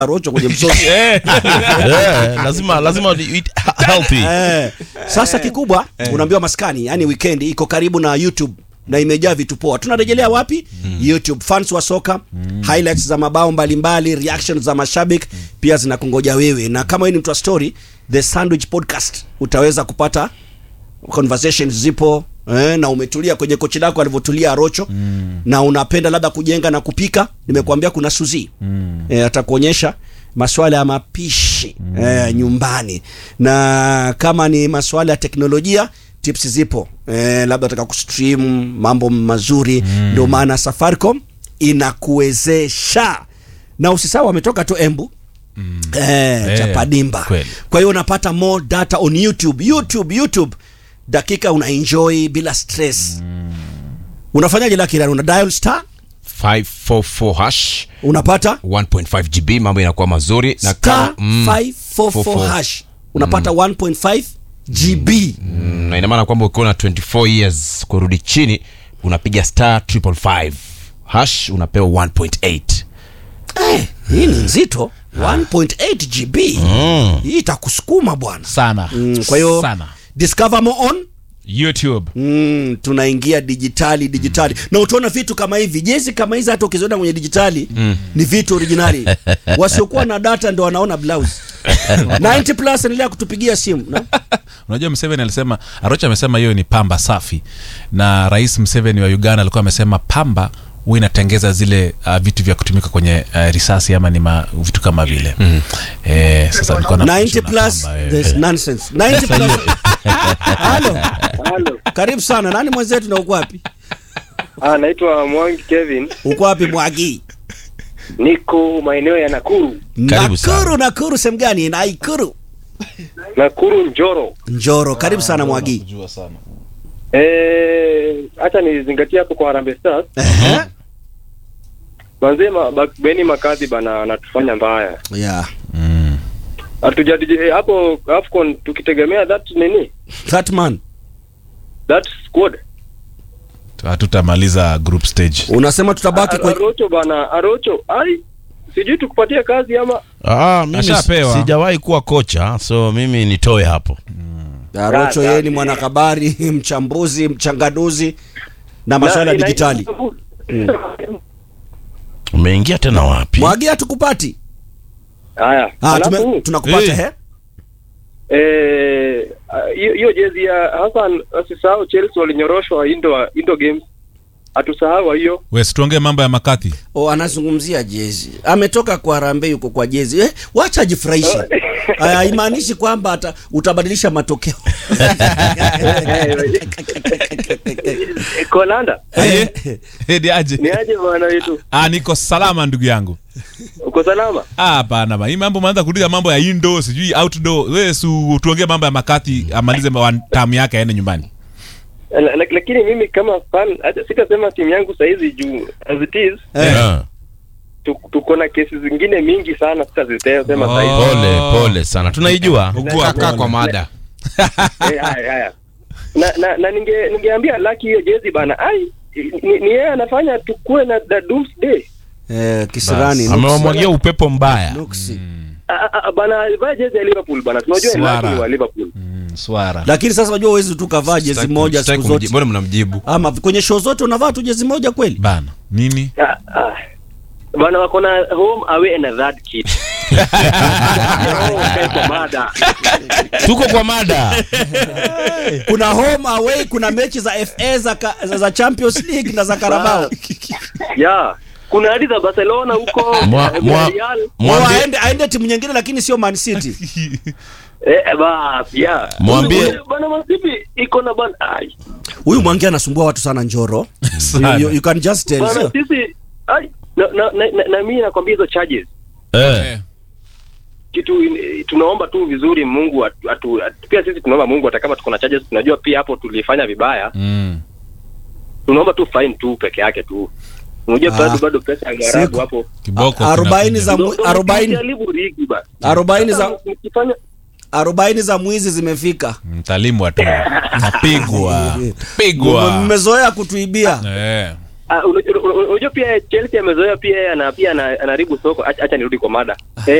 rocho kwenye msosi Eh, Eh, lazima lazima ni eat healthy. eh. Sasa kikubwa unaambiwa maskani, yani weekend iko karibu na YouTube na imejaa vitu poa. Tunarejelea wapi? YouTube. Fans wa soka, highlights za mabao mbalimbali, reactions za mashabiki pia zinakungoja wewe, na kama wewe ni mtu wa story, the Sandwich Podcast utaweza kupata conversations zipo eh, na umetulia kwenye kochi lako alivyotulia Arocho na unapenda labda kujenga na kupika, nimekuambia kuna Suzi eh, atakuonyesha maswala ya mapishi eh, nyumbani, na kama ni maswala ya teknolojia tips zipo eh, labda unataka kustream mambo mazuri, ndio maana Safaricom inakuwezesha na usisahau wametoka tu Embu eh, Eh, chapadimba kweli. kwa hiyo unapata more data on YouTube. YouTube, YouTube dakika una enjoy bila stress. Unafanyaje laki rani? Una dial star 544 hash unapata 1.5 GB mambo inakuwa mazuri na star kama mm, 544 hash unapata 1.5 GB. mm, na ina maana kwamba ukiwa na 24 years kurudi chini unapiga star 555 hash unapewa 1.8 Eh, hii ni nzito 1.8 GB. Hii itakusukuma bwana. sana Mm, kwa hiyo sana discover more on youtube Mm, tunaingia dijitali dijitali na utaona vitu kama hivi jezi kama hizi hata ukiziona kwenye dijitali ni vitu originali wasiokuwa na data ndo wanaona blouse 90 plus endelea kutupigia simu no? unajua mseveni alisema arocha amesema hiyo ni pamba safi na rais mseveni wa uganda alikuwa amesema pamba huwa inatengeza zile uh, vitu vya kutumika kwenye uh, risasi ama ni ma, vitu kama vile mm. eh, sasa nilikuwa na 90 plus pamba, eh. there's nonsense 90 plus halo Halo. karibu sana nani mwenzetu na uko wapi Ah, naitwa Mwangi Kevin. uko wapi mwagi Niko maeneo ya Nakuru. Karibu sana. nakuru nakuru sehemu gani naikuru Nakuru Njoro. njoro karibu sana mwagi Jua sana. Eh, acha nizingatie hapo kwa Harambee Stars. Ehe. Manze ma, ba, Beni Makadhi bana anatufanya mbaya. yeah Mm. Hatujadiji eh, hapo Afcon tukitegemea that nini? that man That squad. hatutamaliza group stage unasema tutabaki kwenye Arocho bana, Arocho. Ai, sijui tukupatie kazi ama Ah, mimi Ashapewa. si- sijawahi kuwa kocha so mimi nitoe hapo. Arocho Da, yeye da, ni eh. mwanahabari, mchambuzi, mchanganuzi na masuala ya Na- dijitali. Umeingia tena wapi? Mwagi hatukupati. Haya. Ah, tume, Alafu tunakupata Eh. he? eh ah, hiyo hiyo jezi ya Hassan asisahau Chelsea walinyoroshwa Indo Indo Games. Hatusahau hiyo. we situongee mambo ya makathi O, anazungumzia jezi. Ametoka kwa Harambee yuko kwa jezi. Eh, wacha ajifurahishe. Haimaanishi kwamba ata, utabadilisha matokeo. Kolanda. Eh, edi aje Ni aje bwana wetu? ah, niko salama ndugu yangu Uko salama? Ah, hapana ba hii mambo maanza kuuliza mambo ya indo sijui outdoor we su tuongee mambo ya makathi amalize ma- tamu yake aende nyumbani La- la- Lakini mimi kama fan hata sitasema timu yangu saizi juu as it is Eh. Ah, tu- tuko na kesi zingine mingi sana sitasema Oh. saizi. Pole pole sana. Tunaijua. Ugua kaa kwa mada Eh, haya haya. Na na, na ninge ningeambia Lucky hiyo jezi bana. Ai ni ni yeye anafanya tukue na the doomsday. Eh, kisirani. nuksi. Amewamwagia upepo mbaya. Nuksi. Ah, ah, ah, Bana vaa jezi ya Liverpool bana. Tunajua Swara. Lucky ni wa Liverpool. mm, swara Lakini sasa unajua huwezi tu kavaa jezi Sitaki- moja sitaki siku kumji- zote. mbona mnamjibu Ama kwenye show zote unavaa tu jezi moja kweli? bana nini Ah, ah. Bana wako na home away and a third kit. Oh, kae kwa mada. Tuko kwa mada. Kuna home away, kuna mechi za FA za, ka, za, za Champions League na za Carabao. Yeah. Kuna hadi za Barcelona huko. Mwa- eh, mwa- Real. Oh, Mwambie aende aende timu nyingine lakini sio Man City. Eh, bas, yeah. Mwambie- Ule- Bana Masipi iko na bana. Ai. Huyu Mwangi anasumbua watu sana Njoro. Sana. You, you can just tell. Bana sio? sisi ai na na, na, na, na mimi nakwambia hizo charges. eh. Kitu in- tunaomba tu vizuri Mungu atu, atu, atu, pia sisi tunaomba Mungu hata kama tuko na charges tunajua pia hapo tulifanya vibaya. mm. Tunaomba tu fine tu peke yake tu. Unajua Ah. bado bado pesa ya garabu Siku. hapo. kiboko arobaini kinakuja. za mu- Ndio- arobaini mkijaribu ligi ba. arobaini za mkifanya arobaini za mwizi zimefika. mtalimwa tu napigwa pigwa Mmezoea kutuibia. eh. Ah, unajua unajua pia Chelsea amezoea pia yeye ana pia ana- anaharibu soko. Acha acha nirudi kwa mada. Eh,